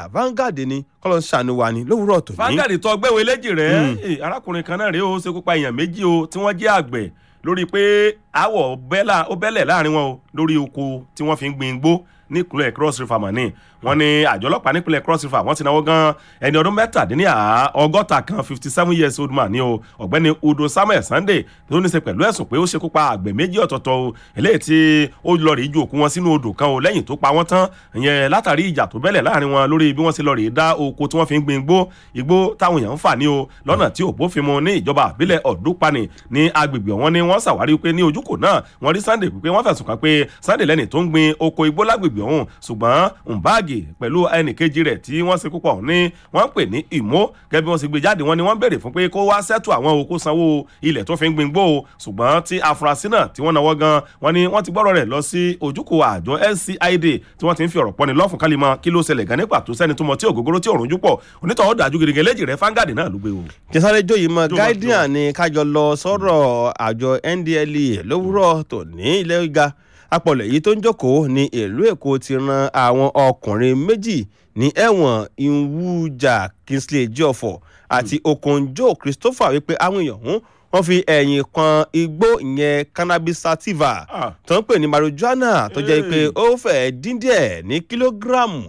Vanguard ni kọ́lọ́ ṣàánú wa ni lówùúrọ̀ tòní. Vanguard tó gbẹ̀wé léjì rẹ̀ eh, arákùnrin kan náà rèé ó ṣekú pa èèyàn méjì o tí wọ́n jẹ́ àgbẹ̀ lórí pé àwọ̀ bẹ́là ó bẹ́lẹ̀ láàrin wọn o lórí oko tí wọ́n fi ń gbin igbó nípínlẹ̀ Cross River mani wọ́n ní àjọ ọlọ́pàá nípínlẹ̀ Cross River wọ́n ti náwó gan ẹni ọdún mẹ́tàdínníà ọgọ́ta kan fifty seven years old man ni o ọ̀gbẹ́ni Udo Samuel Sunday tó ní í ṣe pẹ̀lú ẹ̀sùn pé ó ṣekú pa àgbẹ̀ méjì ọ̀tọ̀ọ̀tọ̀ o eléyìí tí ó lọ rèé ju òkú wọn sínú odò kan o lẹ́yìn tó pa wọ́n tán ìyẹn látàrí ìjà tó bẹ́lẹ̀ láàrin wọn lórí bí wọ́n ṣe lọ rèé dá oko tí wọ́n fi ń gbin igbó igbó táwọn èèyàn ń fà ní o lọ́nà tí ò bófin mu ní ìjọba àbílẹ̀ ọ̀dúnpani ní agbègbè wọn ni wọ́n ṣàwárí pé ní ojúkò náà wọ́n rí Sunday pé wọ́n fẹ̀sùn kàn pé Sunday lẹ́ni tó ń gbin oko igbó lágbègbè ọ̀hún ṣùgbọ́n Mbagi pẹ̀lú ẹnìkejì rẹ̀ tí wọ́n ṣekú pọ̀ ní wọ́n ń pè ní ìmó gẹ́gẹ́ bí wọ́n ṣe gbé jáde wọn ni wọ́n béèrè fún pé kó wá sẹ́tù àwọn oko sanwó ilẹ̀ tó fi ń gbin gbó o ṣùgbọ́n tí afurasí náà tí wọ́n náwó gan wọ́n ní wọ́n ti gbọ́rọ̀ rẹ̀ lọ sí ojúkò àjọ LCID tí wọ́n ti ń fi ọ̀rọ̀ pọ́ni lọ́fun kálí mọ́ kí ló ṣẹlẹ̀ gan ní pàtó sẹ́ni tó mọ tí ògógóró tí òrùn júpọ̀ onítọ̀ọ́ dájú gidigidi léjì rẹ̀ fáńgàdì náà ló gbé o. kẹsàrẹ́ jóyè mọ́ Jọ̀wọ́, guardian ni kájọ lọ sọ́rọ̀ àjọ NDLEA lówùúrọ̀ tòní ilé gíga apọ̀lẹ̀ yìí tó ń jókòó ní ìlú Èkó ti ran àwọn ọkùnrin méjì ní ẹ̀wọ̀n Ìwújà Kingsley Jiọ̀fọ̀ àti Okonjo Christopher wípé àwọn èèyàn ọ̀hún wọ́n fi ẹ̀yìn kan igbó ìyẹn cannabis sativa Ah. tó ń pè ní marijuana tó jẹ́ pé Hey. ó fẹ́ẹ́ dín díẹ̀ ní kílógíráàmù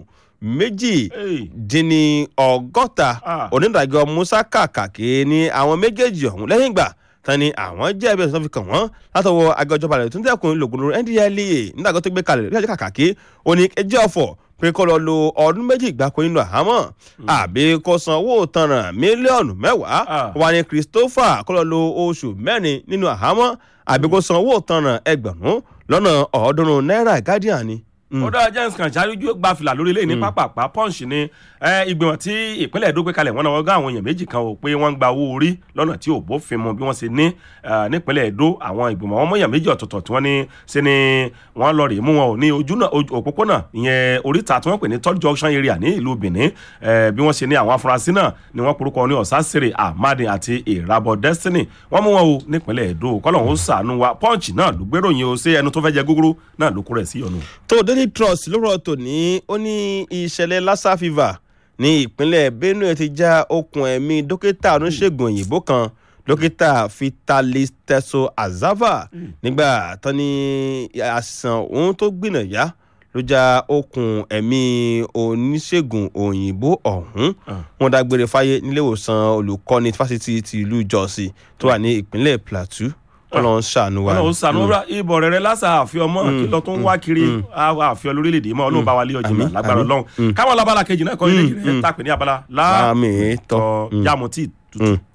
méjì Hey. dín ní ọgọ́ta Ah. onídàájọ́ musa kàkàkí ní àwọn méjèèjì ọ̀hún lẹ́yìn ìgbà tán ni àwọn jẹ́ ẹbí ẹ̀sán fi kàn wọ́n látọwọ́ àgọ́jọba rẹ̀ tó ń dẹ́kun lògùn lórí NDLEA nígbàgbọ́ tó gbé kalẹ̀ lórí àjọ kàkàkí ó ní ẹjẹ́ ọ̀fọ̀ pé kó lọ lo ọdún méjì gbáko nínú àhámọ́ àbí kó san owó tanràn mílíọ̀nù mẹ́wàá Ah. wà ní Christopher kó lọ lo oṣù mẹ́rin nínú àhámọ́ àbí kó san owó tanràn ẹgbẹ̀rún lọ́nà ọ̀ọ́dúnrún náírà Guardian ni. Mm. ó dára james kan ṣáájú gba fìlà lórí ilé ní pápápá punch ni ẹ, ìgbìmọ̀ tí ìpínlẹ̀ Èdó gbé kalẹ̀ wọ́n náà wọ́n gá àwọn èèyàn méjì kan o pé wọ́n ń gba owó orí lọ́nà tí ò bófin mu bí wọ́n ṣe ní ẹ, nípínlẹ̀ Èdó àwọn ìgbìmọ̀ wọn mọ̀yàn méjì ọ̀tọ̀ọ̀tọ̀ tí wọ́n ní ṣe ni wọ́n lọ rèé mú wọn ò ní ojú náà ojú- òpópónà ìyẹn oríta tí wọ́n pè ní third junction area ní ìlú Benin ẹ, bí wọ́n ṣe ní àwọn afurasí náà ni wọ́n porúkọ ní ọ̀sásìrè ahmadi àti ìrabọ̀ destiny wọ́n mú wọn o nípínlẹ̀ Èdó kọ́lọ́hún ṣàánú wa punch náà ló gbéròyìn o ṣé ẹnu tó fẹ́ jẹ gúgúrú náà ló kó rẹ̀ sí ọ̀nà. tó daily trust lórọ̀ tòní ó ní ìṣẹ̀lẹ̀ lassa fever ní ìpínlẹ̀ benue ti já okùn ẹ̀mí dókítà oníṣègùn òyìnbó kan dókítà vitalis teso azava nígbà tán ní àìsàn ohun tó gbìnàyà ló já okùn ẹ̀mí oníṣègùn òyìnbó ọ̀hún Ah. wọ́n dágbére fáyé níléèwòsàn olùkọ́ni fásitì ti ìlú jọ́sí tó wà ní ìpínlẹ̀ plateau kọ́lọ́n ṣàánú wa. ọlọ́run sànú rà ibọ̀ rẹ̀ rẹ̀ lásà àfihàn mọ́ kí lọ tó ń wá kiri àfihàn lórílẹ̀‐èdè mọ́ ọlọ́run bá wa lé ọjọ́ náà Àmín, lágbára àmín. ọlọ́run káwọn labala kejì náà kọ́ ilé yìí rẹ̀ tàpé ní abala Àmín, láàtọ̀ tọ́. yàmùtì tutù. Mm.